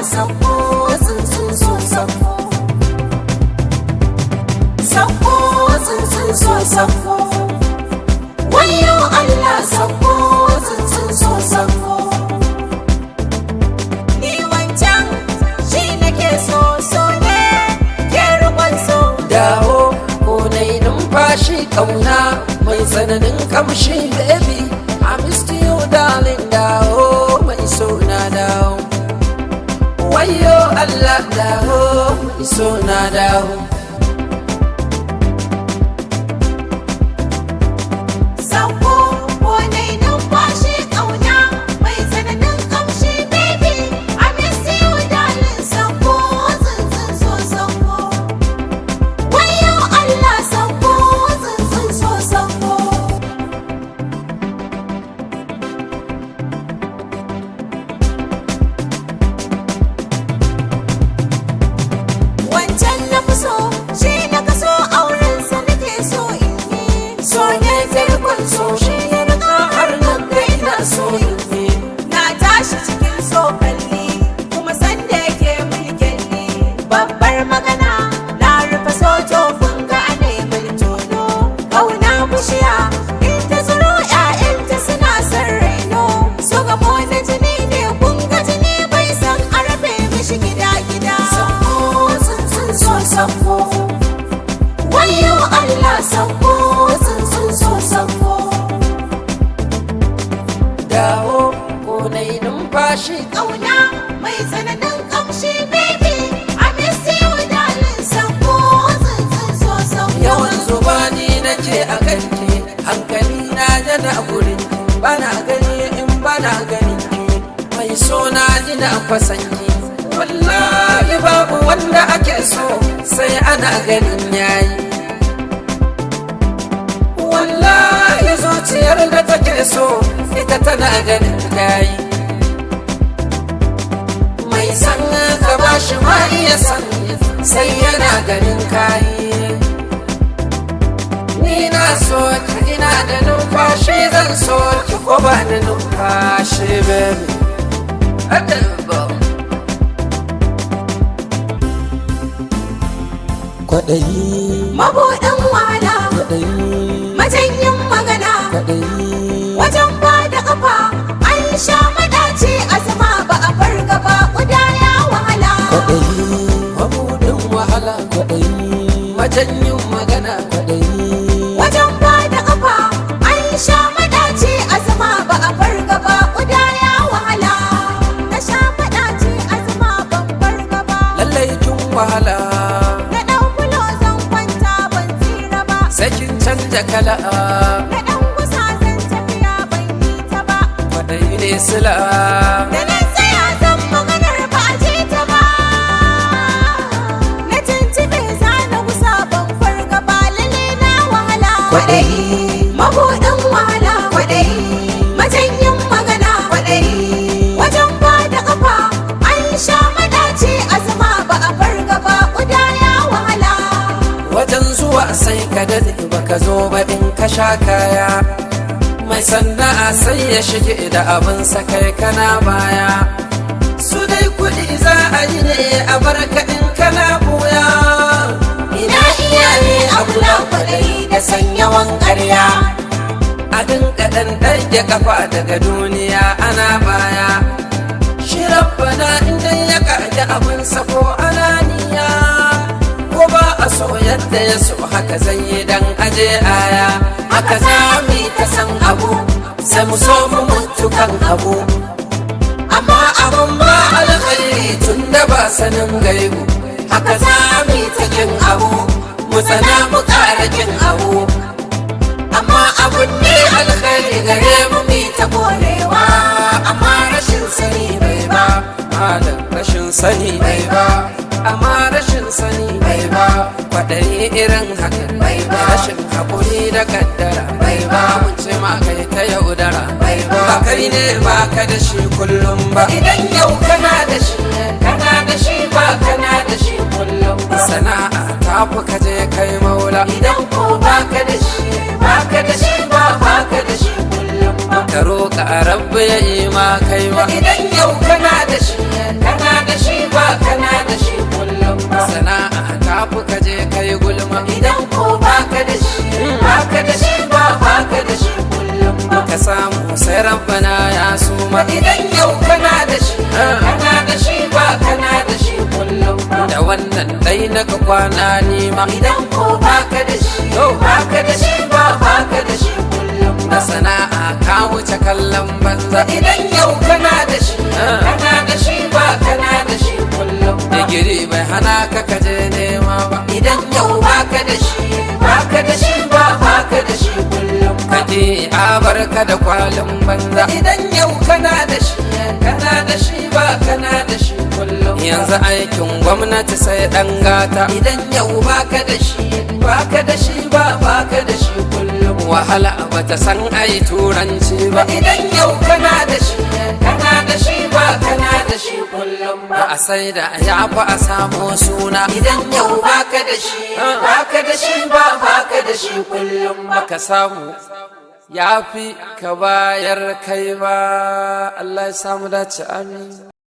sako tsuntsun so sako sako tsuntsun so sako wayo Allah sako tsuntsun so sako ni wancan shi nake so so ne ke rukun so dawo ko na yi numfashi kauna mai tsananin kamshi baby I missed you darling dawo mai so na dawo wayo Allah dawo mai so na dawo Sako ko nai numfashi ƙauna mai tsananin ƙamshi baby I miss you darling sako tsuntsun so sako Wayo Allah sako tsuntsun so sako Wancan na fi so shi na kaso aurensa nake so in yi so ne farkon so shi ya riga har nan kai na so in yi Na tashi cikin tsokalli kuma sanda yake mulkelli babbar magana na rufe sojo funga a neman tono kauna bushiya in ta tsiro ƴaƴanta suna son raino su gamo na jini ne kun ga jini bai san a rabe mishi gida gida sako tsuntsun so sako wayo Allah sako tsuntsun so sako dawo ko na yi numfashi ƙauna mai tsananin ƙamshi baby I miss you darling sako tsuntsun so sako yawan zuba ni nake a kanki hankali na yana gurin bana gani in bana gani mai so na ina kwasanki wallahi babu wanda ake so sai ana ganin yayi wallahi zuciyar da take so ita tana ganin yayi mai san ka bashi ma iya san sai yana ganin kayi ni na so ki ina da numfashi zan so ki ko ba da numfashi baby Adabo. kwaɗayi mabuɗin wahala kwaɗayi majanyin magana kwaɗayi wajen ba da ƙafa an sha madaci a zama ba a farga ba ƙuda ya wahala kwaɗayi mabuɗin wahala kwaɗayi majanyin magana kwaɗayi wajen ba da ƙafa an sha madaci a zama ba a farga ba ƙuda ya wahala na sha madaci a zama ban farga ba lallai kin wahala na ɗan kulo zan kwanta ban tsira ba sai kin canja kala na ɗan gusa zan tafiya ban yi ta ba kwaɗayi ne sila Da na tsaya zan maganar ba a ji ta ba. Na tuntube za na gusa ban farga ba lalle na wahala. Kwaɗayi. Mabuɗin wahala. Kwaɗayi. Majanyin magana. Kwaɗayi. Wajen ba da ƙafa an sha madaci a zama ba a farga ba ƙuda ya wahala. wajen zuwa sai ka dade baka zo ba in ka sha kaya mai sana'a sai ya shige da abin kai kana baya su dai kuɗi za a yi ne a barka in kana buya Ina iyaye abu na kwaɗayi da sanyawan ƙarya. a dinka ɗan ɗage kafa daga duniya ana baya shi rabbana inda ya ƙage abin ko ananiya ko ba a so yadda ya so haka zai yi dan aje aya haka za mu yi ta san abu sai mu so mu mutu kan abu amma abun ba alkhairi tun da ba sanin gaibu haka za mu yi ta kin abu mu tsana mu ƙara kin abu amma abun ne alkhairi gare mu mi ta korewa amma rashin sani bai ba malam rashin sani bai ba amma rashin sani bai ba kwaɗayi irin haka bai ba rashin haƙuri da kaddara bai ba mun ce ma kai ta yaudara bai ba ba kai ne ba ka da shi kullum ba idan yau kana da shi kana da shi ba kana da shi kullum sana'a ta fi ka je kai maula idan ko ba ka da shi ba ka da shi ba ba ka da shi kullum ba ka roƙa rabbi ya yi ma kai ma idan yau kana da shi kana da shi fi ka je kai gulma idan ko baka da shi baka da shi ba baka da shi kullum ba ka samu sai rabbana ya suma idan yau kana da shi kana da shi ba kana da shi kullum ba da wannan dai na ka kwana nima idan ko baka da shi baka da shi ba baka da shi kullum da ba sana'a ka wuce kallon banza idan yau kana da shi kana da shi ba kana da shi kullum ba digiri bai hana ka kaje nema ba idan yau baka da shi baka da shi ba baka da shi kullum ba kake a barka da kwalin banza idan yau kana da shi kana da shi ba kana da shi kullum ba. yanzu aikin gwamnati sai dan gata idan yau baka da shi baka da shi ba baka da shi kullum ba. wahala bata san ai turanci ba idan yau kana da shi kana da shi ba kana da shi kullum ba ba a sai da ya fi a samo suna idan yau baka da shi baka da shi ba baka da shi kullum ba ka samu ya fi ka bayar kai ba Allah ya samu dace amin